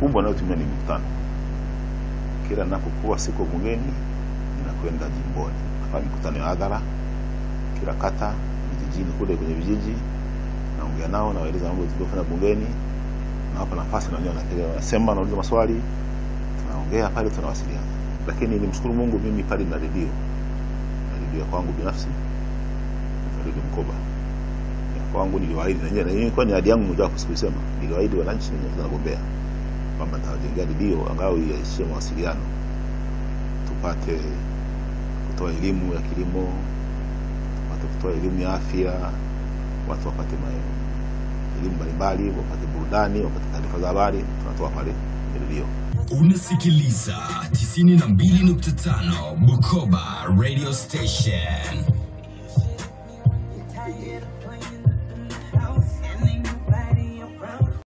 kubwa nayotumia ni mikutano. Kila ninapokuwa siko bungeni, ninakwenda jimboni nafanya mikutano ya hadhara kila kata, vijijini kule kwenye vijiji, naongea nao, nawaeleza mambo tuliofanya bungeni, nawapa nafasi na wenyewe wanapiga, wanasema, nauliza maswali, tunaongea pale, tunawasiliana. Lakini nimshukuru Mungu, mimi pale na redio na redio ya kwangu binafsi, na redio Mkoba ya kwangu niliwaahidi, na yenyewe na yenyewe ilikuwa ni ahadi yangu mojawapo, sikusema, niliwaahidi wananchi wenyewe tunagombea kwamba nitawajengea redio angalau iishie mawasiliano, tupate kutoa elimu ya kilimo, tupate kutoa elimu ya afya, watu wapate ma- elimu mbalimbali, wapate burudani, wapate taarifa za habari, tunatoa pale kwenye redio. Unasikiliza 92.5 Bukoba Radio Station.